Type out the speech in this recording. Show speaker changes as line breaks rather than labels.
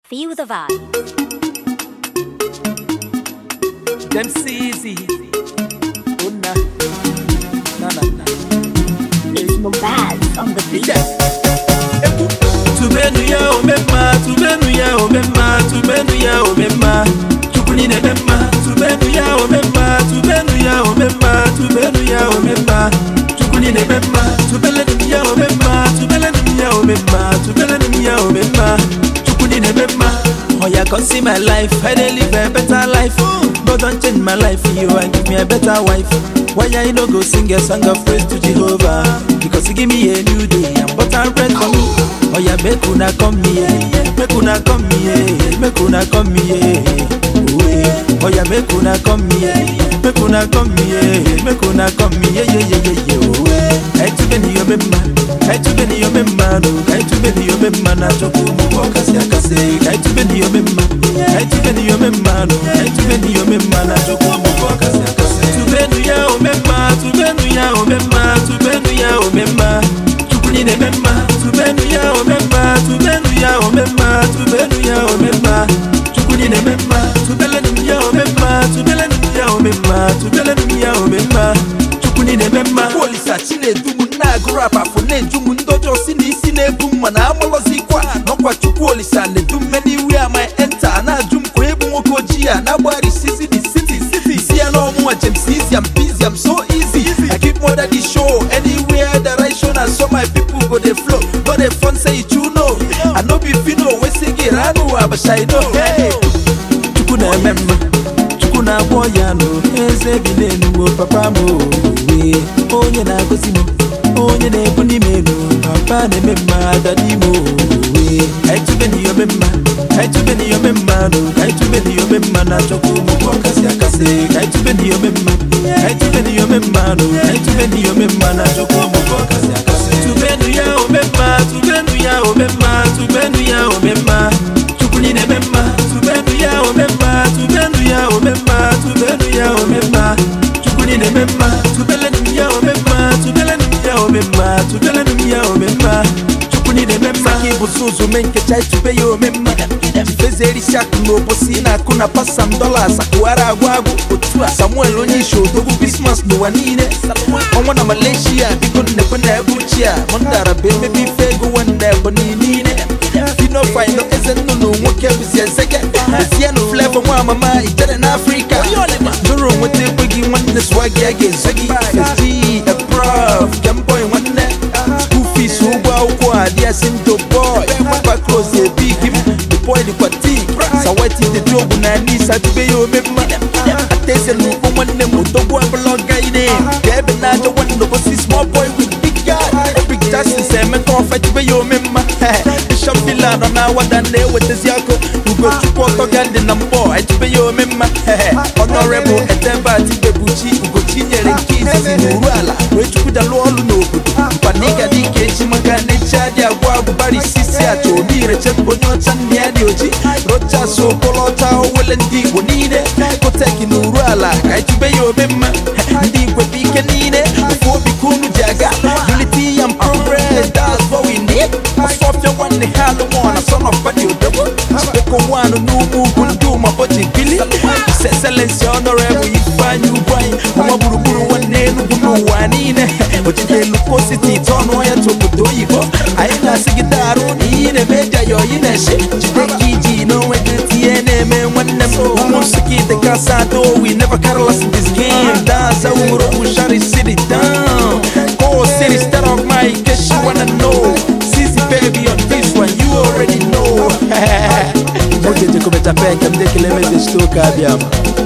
Feel the vibe.
Them CZ. Oh na. Na na na.
It's Mobaz on the beat.
Yeah. Ebu. Tubenu ya omema, tubenu ya omema, tubenu ya omema. Chukuni ne mema, tubenu ya omema, tubenu ya omema, tubenu ya omema. Chukuni ne mema, tubele ni ya omema, tubele ni ya omema, tubele ni ya omema. Chukuni ne mema. Oh yeah, come see my life, I dey live a better life. God don't change my life, you and give me a better wife. Why I no go sing a song of praise to Jehovah? Because he give me a new day and butter bread for me. Oh yeah, make una come here, make una come here, make una come here. Oh yeah, oh yeah, make una come here, make una come here, make una come here. Yeah yeah yeah yeah. Oh yeah, I to be your member, I to be your member, no, I to be your member. Na choku mu wakasi akase, I to be your member, I to be your member, no, I to be your member. Na choku mu wakasi akase. Tubenu ya omemma, tubenu ya omemma, tubenu ya omemma. Chukuni ne memma, tubenu ya omemma, tubenu ya omemma, tubenu ya omemma. Chukuni ne memma, tubelenu ya omemma, tubelenu ya omemma, tubelenu ya omemma. Chukuni ne memma.
Olisa Chinedu m na-agụrụ apafụ na-eju m ndị ọjọọ si na isi na-ebu m mana amalọzikwa n'ọkwa Chukwu Olisa na-edu m many where my enter na-ajụ m ka ebu nwoke ojii a na-agbarisizi the city city si ya n'ọmụnwa James easy I'm busy I'm so easy I keep more than the show anywhere that I show na so my people go dey flow no dey fun say you know I no be fino wey sing it I know abasha I know hey
Chukwu na-eme mma Chukwu na-agwọ ya nụ eze bi n'enuwo papa m owe onye na-agọzi m onye na-ebu n'ime enu papa na-eme mma dadi m owe kaitube n'iyome mma kaitube n'iyome mma nụ kaitube n'iyome mma na chukwu m bụ ọkasị akasị kaitube n'iyome mma kaitube n'iyome mma nụ kaitube n'iyome mma na chukwu m bụ ọkasị akasị tubenu ya omemma tubenu ya omemma tubenu ya omemma chukwu ni na-eme mma tubenu ya omemma tubenu ya omemma tubenu ya omemma chukwu ni na-eme mma tubelenu ya omemma tubelenu ya omemma tubelenu ya omemma chukwu ni na-eme mma
Saki bụ ụzọ mee nkecha itube ya omemma Chifeze erisi akụ n'obosi na-akụ na pasam dollars akụghara agwa agwụ otu a Samuel onye isi odogwu Christmas n'ụwa niile ọnwa na Malaysia biko nnekwe na ebe ochie a mụndara bụ emebe ife ego wanda ebonyi niile Fino Fino eze nnụnụ nwoke bụzi ezege Ezienụ Flavor nwa amama ijere n'Afrịka Doro nweta ekweghị nwanne swagi a ga-ezo gị Festi, a prof, Jamboy nwanne School fees ụgwọ akwụkwọ adịasị ndo boy Papa close ebi gị The boy dịkwa tii Sawati dị jobu na nisa tube ya omemma Atese n'ugbo nwanne m odogwu abụla ọga ine Ka ebe na-ajọ nwanne bosi small boy with big guy Epic Justice emeka ọfa tube ya omemma Bishop Villa nọ na awada na-ewetezi akụ Ugochukwu ọtọ ga ndị na mbọ etube ya omemma Honorable Edebat Ibebuchi Ugochi nyere nke izizi n'uru ala wee chukwudalụ ọlụ n'obodo mkpaniga dịka echi maka na echi adị agwa agwụbara isisi acha obi ireche onye ọcha nne ya dị oji rochas okolocha owele ndị igbo niile ekoteki n'uru ala ka etube ya omemma ndị igwe bụ ike niile ofu obi ka unu ji aga unity and progress that's what we need ọsọfịa nwanne ha alụmọ na son of badi odogwu chikoko nwanụ n'ugwu ugwu ndị ụmabọchi bili His Excellency Honorable Ifeanyi Ugwuanyi ọma gburugburu nwanne Enugu n'ụwa niile ojide Luko City tọnụ ya obodo oyibo anyị na-asị gị darụ na iyi na-eme eji ayọ yi na-eshi jide ka iji n'onwe gị tinye na-eme nwanne m ụmụ nsụka ite kasa ado we never carry us in this game dance awuro Bushari City down Go City start of my in case you wanna know Sisi baby on this one you already know
Moje jekobeta peke mdekele meze shtoka abịama